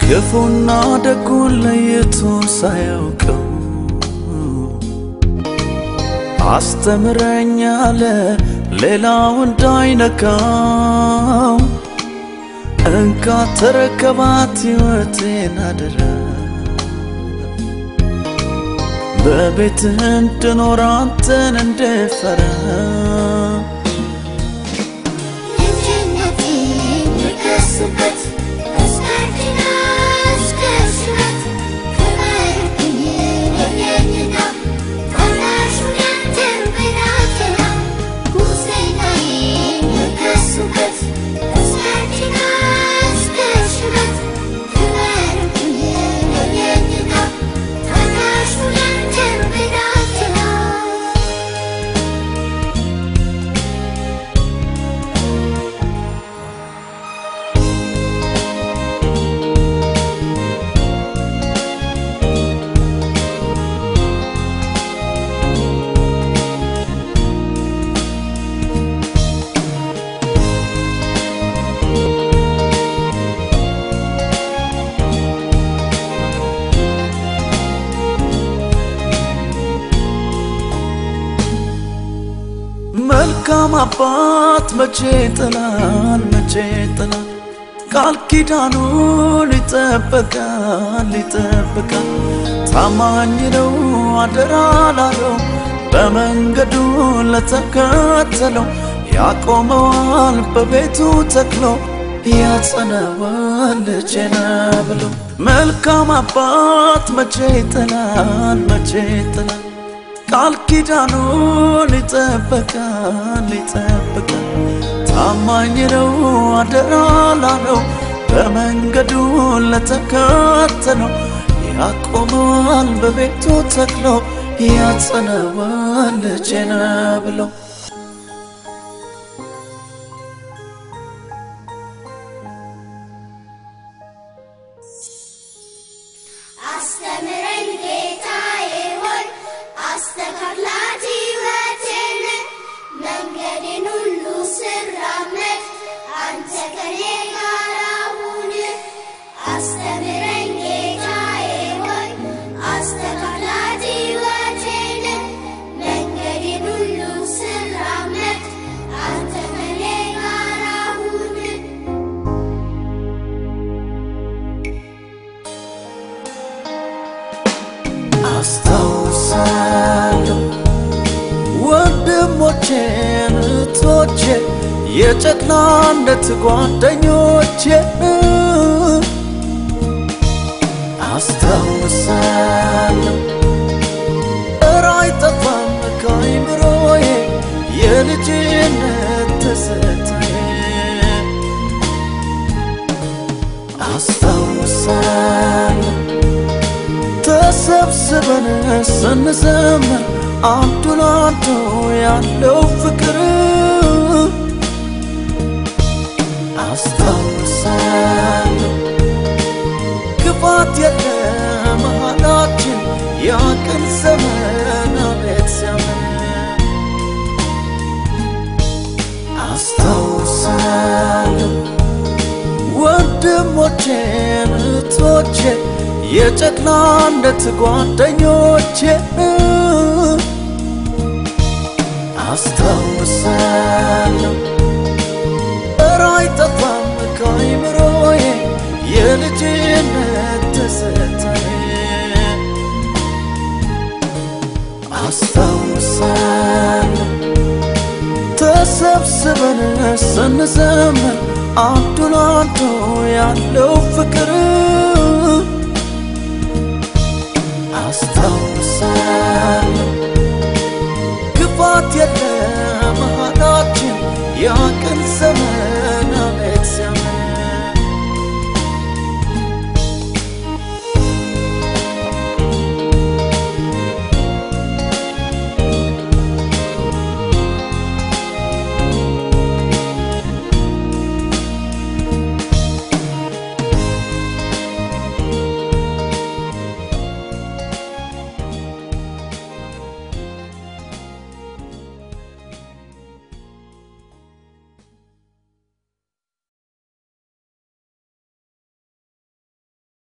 ክፉና ደጉን ለይቶ ሳያውቀው አስተምረኛለ ሌላው እንዳይነካው እንካ ተረከባት ሕይወቴን አደራ በቤትህ እንድኖር አንተን እንድፈራ ልጅነቴ የከሱበት እስከርጅና እስከ ሽበት ክበርብኝ የለኝና ታናሹን ያንተን ብላቴና ጉብዝናዬ የከሱበት እስከርጅና እስከ ሽበት ክበርብኝ የለኝና ታናሹን ያንተን ብላቴና መልካም አባት መቼ ጥላል መቼ ጥላል ቃል ኪዳኑን ይጠበቃል ይጠበቃል ታማኝ ነው አደራ ላለው በመንገዱ ለተከተለው ያቆመዋል በቤቱ ተክሎ ያጸናዋል ልጄነ ብሎ መልካም አባት መቼ ጥላል መቼ ጥላል ቃል ኪዳኑን ይጠበቃል ይጠበቃል ታማኝ ነው አደራ ላለው በመንገዱ ለተከተለው ያቆመዋል በቤቱ ተክሎ ያጸናዋል ልጄነ ብሎ አስተምረኝ ጌታዬ ሆይ አስተካክላት ሕይወቴን መንገዴን ሁሉ ስራመድ አንተ ከኔ ጋር ሁን። አስተምረኝ ጌታዬ ሆይ አስተካክላት ሕይወቴን መንገዴን ሁሉ ስራመድ አንተ ከኔ ጋር ሁን። አስታውሳለሁ ወንድሞቼን እህቶቼ የጨቅላነት ጓደኞቼን አስታውሳለሁ እረ አይጠፋም ከአይምሮዬ የልጅነት ትዝታዬ አስታውሳለሁ ተሰብስበን ስንዘምር አንዱ ለአንዱ ያለው ፍቅር አስታውሳለሁ ክፋት የለ መሃላችን ያቅን ዘመን አቤት ሲያምር አስታውሳለሁ ወንድሞቼን እህቶቼ የጨቅላነት ጓደኞቼ አስታውሳለሁ እረ አይጠፋም ከአይምሮዬ የልጅነት ትዝታዬ አስታውሳለሁ ተሰብስበን ስንዘምር አንዱ ለአንዱ ያለው ፍቅር